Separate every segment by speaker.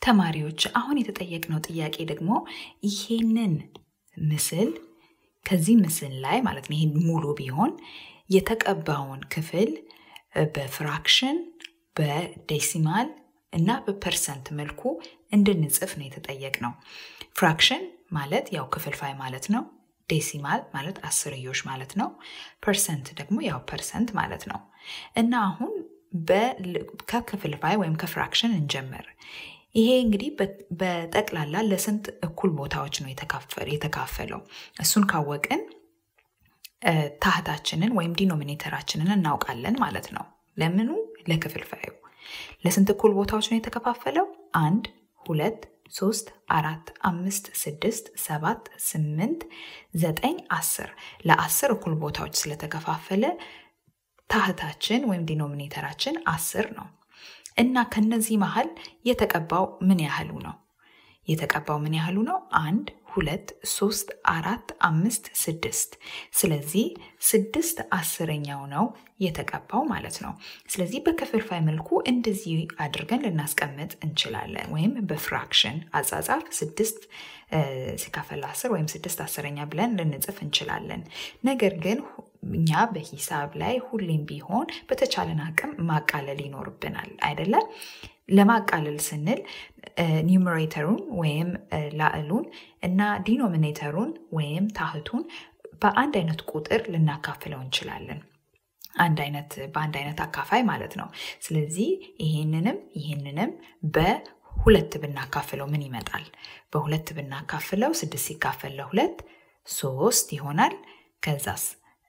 Speaker 1: ተማሪዎች አሁን የተጠየቅነው ጥያቄ ደግሞ ይሄንን ምስል ከዚህ ምስል ላይ ማለት ነው ይሄን ሙሉ ቢሆን የተቀባውን ክፍል በፍራክሽን በዴሲማል እና በፐርሰንት መልኩ እንድንጽፍ ነው የተጠየቅነው። ፍራክሽን ማለት ያው ክፍልፋይ ማለት ነው። ዴሲማል ማለት አስርዮሽ ማለት ነው። ፐርሰንት ደግሞ ያው ፐርሰንት ማለት ነው። እና አሁን ከክፍልፋይ ወይም ከፍራክሽን እንጀምር። ይሄ እንግዲህ በጠቅላላ ለስንት እኩል ቦታዎች ነው የተካፈለው? እሱን ካወቅን ታህታችንን ወይም ዲኖሚኔተራችንን እናውቃለን ማለት ነው። ለምኑ? ለክፍልፋዩ። ለስንት እኩል ቦታዎች ነው የተከፋፈለው? አንድ፣ ሁለት፣ ሶስት፣ አራት፣ አምስት፣ ስድስት፣ ሰባት፣ ስምንት፣ ዘጠኝ፣ አስር ለአስር እኩል ቦታዎች ስለተከፋፈለ ታህታችን ወይም ዲኖሚኔተራችን አስር ነው እና ከነዚህ መሀል የተቀባው ምን ያህሉ ነው? የተቀባው ምን ያህሉ ነው? አንድ ሁለት ሶስት አራት አምስት ስድስት። ስለዚህ ስድስት አስረኛው ነው የተቀባው ማለት ነው። ስለዚህ በክፍልፋይ መልኩ እንደዚህ አድርገን ልናስቀምጥ እንችላለን። ወይም በፍራክሽን አጻጻፍ ስድስት ሲካፈል አስር ወይም ስድስት አስረኛ ብለን ልንጽፍ እንችላለን። ነገር ግን እኛ በሂሳብ ላይ ሁሌም ቢሆን በተቻለን አቅም ማቃለል ይኖርብናል አይደለም? ለማቃለል ስንል ኒውመሬተሩን ወይም ላዕሉን እና ዲኖሚኔተሩን ወይም ታህቱን በአንድ አይነት ቁጥር ልናካፍለው እንችላለን። አንድ አይነት በአንድ አይነት አካፋይ ማለት ነው። ስለዚህ ይሄንንም ይሄንንም በሁለት ብናካፍለው ምን ይመጣል? በሁለት ብናካፍለው ስድስት ሲካፈል ለሁለት ሶስት ይሆናል። ከዛስ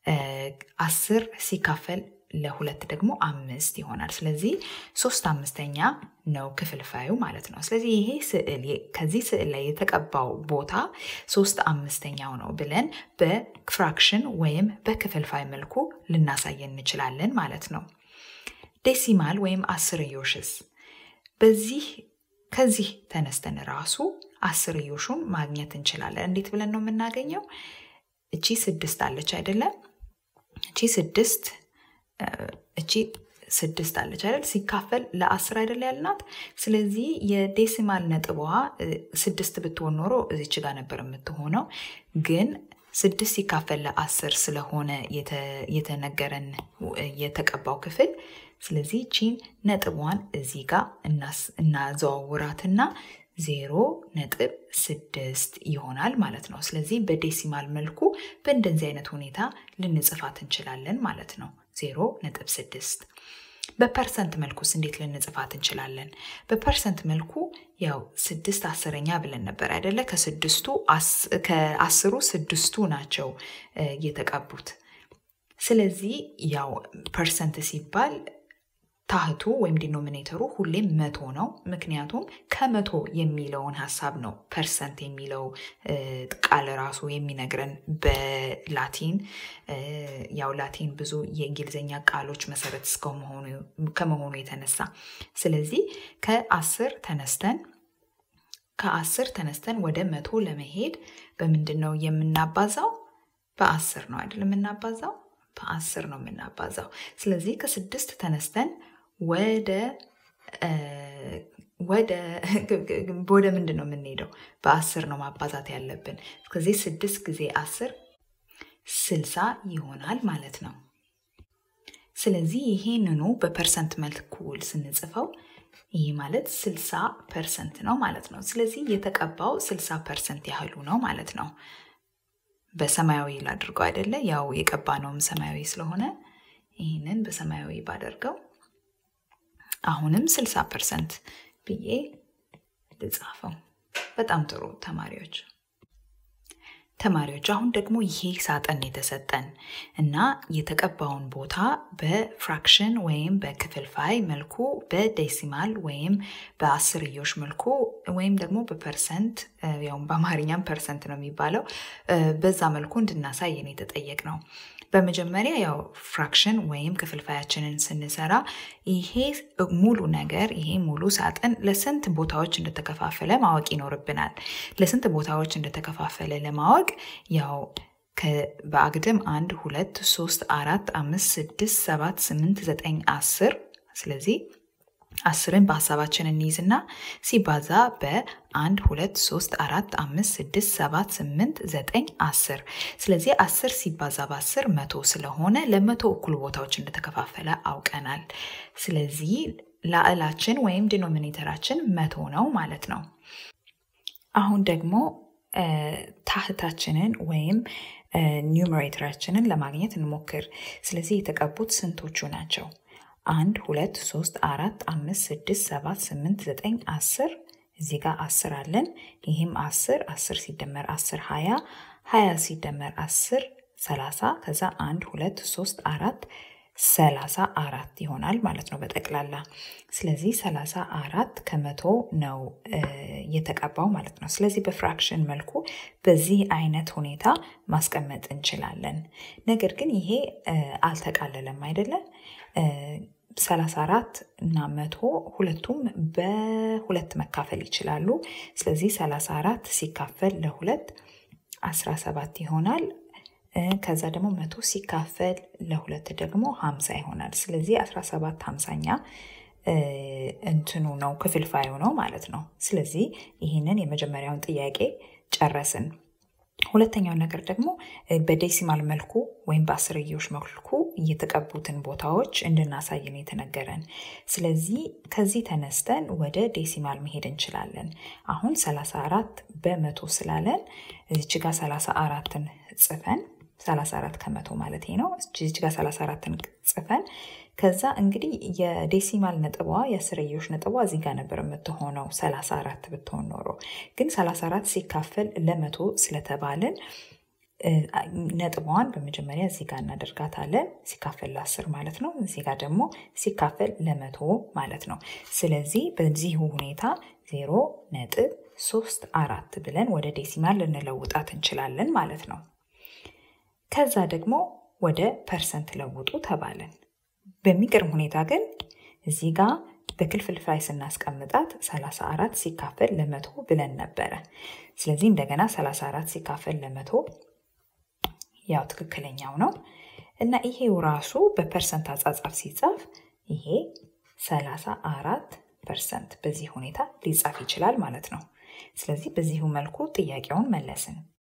Speaker 1: አስር ሲካፈል ለሁለት ደግሞ አምስት ይሆናል። ስለዚህ ሶስት አምስተኛ ነው ክፍልፋዩ ማለት ነው። ስለዚህ ይሄ ስዕል ከዚህ ስዕል ላይ የተቀባው ቦታ ሶስት አምስተኛው ነው ብለን በፍራክሽን ወይም በክፍልፋይ መልኩ ልናሳየን እንችላለን ማለት ነው። ዴሲማል ወይም አስርዮሽስ በዚህ ከዚህ ተነስተን ራሱ አስርዮሹን ማግኘት እንችላለን። እንዴት ብለን ነው የምናገኘው? እቺ ስድስት አለች አይደለም? እቺ ስድስት እቺ ስድስት አለች አይደል? ሲካፈል ለአስር አይደል ያልናት። ስለዚህ የዴሲማል ነጥቧ ስድስት ብትሆን ኖሮ እዚች ጋር ነበር የምትሆነው። ግን ስድስት ሲካፈል ለአስር ስለሆነ የተነገረን የተቀባው ክፍል ስለዚህ ቺን ነጥቧን እዚህ ጋር እናዘዋውራትና ዜሮ ነጥብ ስድስት ይሆናል ማለት ነው። ስለዚህ በዴሲማል መልኩ በእንደዚህ አይነት ሁኔታ ልንጽፋት እንችላለን ማለት ነው። ዜሮ ነጥብ ስድስት በፐርሰንት መልኩስ እንዴት ልንጽፋት እንችላለን? በፐርሰንት መልኩ ያው ስድስት አስረኛ ብለን ነበር አይደለ? ከስድስቱ ከአስሩ ስድስቱ ናቸው የተቀቡት። ስለዚህ ያው ፐርሰንት ሲባል ታህቱ ወይም ዲኖሚኔተሩ ሁሌም መቶ ነው። ምክንያቱም ከመቶ የሚለውን ሀሳብ ነው ፐርሰንት የሚለው ቃል ራሱ የሚነግረን በላቲን ያው ላቲን ብዙ የእንግሊዝኛ ቃሎች መሰረት ከመሆኑ የተነሳ ስለዚህ ከአስር ተነስተን ከአስር ተነስተን ወደ መቶ ለመሄድ በምንድን ነው የምናባዛው? በአስር ነው አይደል የምናባዛው? በአስር ነው የምናባዛው። ስለዚህ ከስድስት ተነስተን ወደ ወደ ወደ ምንድን ነው የምንሄደው? በአስር ነው ማባዛት ያለብን። ከዚህ ስድስት ጊዜ አስር ስልሳ ይሆናል ማለት ነው። ስለዚህ ይሄንኑ በፐርሰንት መልኩ ስንጽፈው ይህ ማለት ስልሳ ፐርሰንት ነው ማለት ነው። ስለዚህ የተቀባው ስልሳ ፐርሰንት ያህሉ ነው ማለት ነው። በሰማያዊ ላድርገው አይደለ? ያው የቀባነውም ሰማያዊ ስለሆነ ይህንን በሰማያዊ ባደርገው አሁንም 60 ፐርሰንት ብዬ ልጻፈው። በጣም ጥሩ ተማሪዎች ተማሪዎች አሁን ደግሞ ይሄ ሳጥን የተሰጠን እና የተቀባውን ቦታ በፍራክሽን ወይም በክፍልፋይ መልኩ በዴሲማል ወይም በአስርዮሽ መልኩ ወይም ደግሞ በፐርሰንት ያውም በአማርኛም ፐርሰንት ነው የሚባለው በዛ መልኩ እንድናሳይ ነው የተጠየቅ ነው። በመጀመሪያ ያው ፍራክሽን ወይም ክፍልፋያችንን ስንሰራ ይሄ ሙሉ ነገር ይሄ ሙሉ ሳጥን ለስንት ቦታዎች እንደተከፋፈለ ማወቅ ይኖርብናል። ለስንት ቦታዎች እንደተከፋፈለ ለማወቅ ያው በአግድም አንድ ሁለት ሶስት አራት አምስት ስድስት ሰባት ስምንት ዘጠኝ አስር ስለዚህ አስርን በሀሳባችን እንይዝና ሲባዛ በአንድ ሁለት ሶስት አራት አምስት ስድስት ሰባት ስምንት ዘጠኝ አስር ስለዚህ አስር ሲባዛ በአስር መቶ ስለሆነ ለመቶ እኩል ቦታዎች እንደተከፋፈለ አውቀናል። ስለዚህ ላዕላችን ወይም ዲኖሚኔተራችን መቶ ነው ማለት ነው። አሁን ደግሞ ታህታችንን ወይም ኒውመሬተራችንን ለማግኘት እንሞክር። ስለዚህ የተቀቡት ስንቶቹ ናቸው? አንድ ሁለት ሶስት አራት አምስት ስድስት ሰባት ስምንት ዘጠኝ አስር እዚህ ጋር አስር አለን። ይህም አስር አስር ሲደመር አስር ሀያ ሀያ ሲደመር አስር ሰላሳ ከዛ አንድ ሁለት ሶስት አራት ሰላሳ አራት ይሆናል ማለት ነው በጠቅላላ። ስለዚህ ሰላሳ አራት ከመቶ ነው የተቀባው ማለት ነው። ስለዚህ በፍራክሽን መልኩ በዚህ አይነት ሁኔታ ማስቀመጥ እንችላለን። ነገር ግን ይሄ አልተቃለለም አይደለም። ሰላሳ አራት እና መቶ ሁለቱም በሁለት መካፈል ይችላሉ። ስለዚህ ሰላሳ አራት ሲካፈል ለሁለት አስራ ሰባት ይሆናል። ከዛ ደግሞ መቶ ሲካፈል ለሁለት ደግሞ ሀምሳ ይሆናል። ስለዚህ አስራ ሰባት ሀምሳኛ እንትኑ ነው ክፍልፋዩ ነው ማለት ነው። ስለዚህ ይህንን የመጀመሪያውን ጥያቄ ጨረስን። ሁለተኛው ነገር ደግሞ በዴሲማል መልኩ ወይም በአስርዮሽ መልኩ የተቀቡትን ቦታዎች እንድናሳይ ነው የተነገረን። ስለዚህ ከዚህ ተነስተን ወደ ዴሲማል መሄድ እንችላለን። አሁን 34 በመቶ ስላለን እዚች ጋር 34ን ጽፈን 34 ከመቶ ማለት ነው። እዚች ጋር 34ን ጽፈን ከዛ እንግዲህ የዴሲማል ነጥቧ የአስርዮሽ ነጥቧ እዚህ ጋር ነበር የምትሆነው 34 ብትሆን ኖሮ ግን 34 ሲካፈል ለመቶ ስለተባልን ነጥቧን በመጀመሪያ እዚህ ጋር እናደርጋታለን። ሲካፈል ለአስር ማለት ነው። እዚህ ጋር ደግሞ ሲካፈል ለመቶ ማለት ነው። ስለዚህ በዚሁ ሁኔታ ዜሮ ነጥብ ሶስት አራት ብለን ወደ ዴሲማል ልንለውጣት እንችላለን ማለት ነው። ከዛ ደግሞ ወደ ፐርሰንት ለውጡ ተባለን። በሚገርም ሁኔታ ግን እዚህ ጋር በክፍልፋይ ስናስቀምጣት 34 ሲካፈል ለመቶ ብለን ነበረ። ስለዚህ እንደገና 34 ሲካፈል ለመቶ ያው ትክክለኛው ነው እና ይሄው ራሱ በፐርሰንት አጻጻፍ ሲጻፍ ይሄ 34 ፐርሰንት በዚህ ሁኔታ ሊጻፍ ይችላል ማለት ነው። ስለዚህ በዚሁ መልኩ ጥያቄውን መለስን።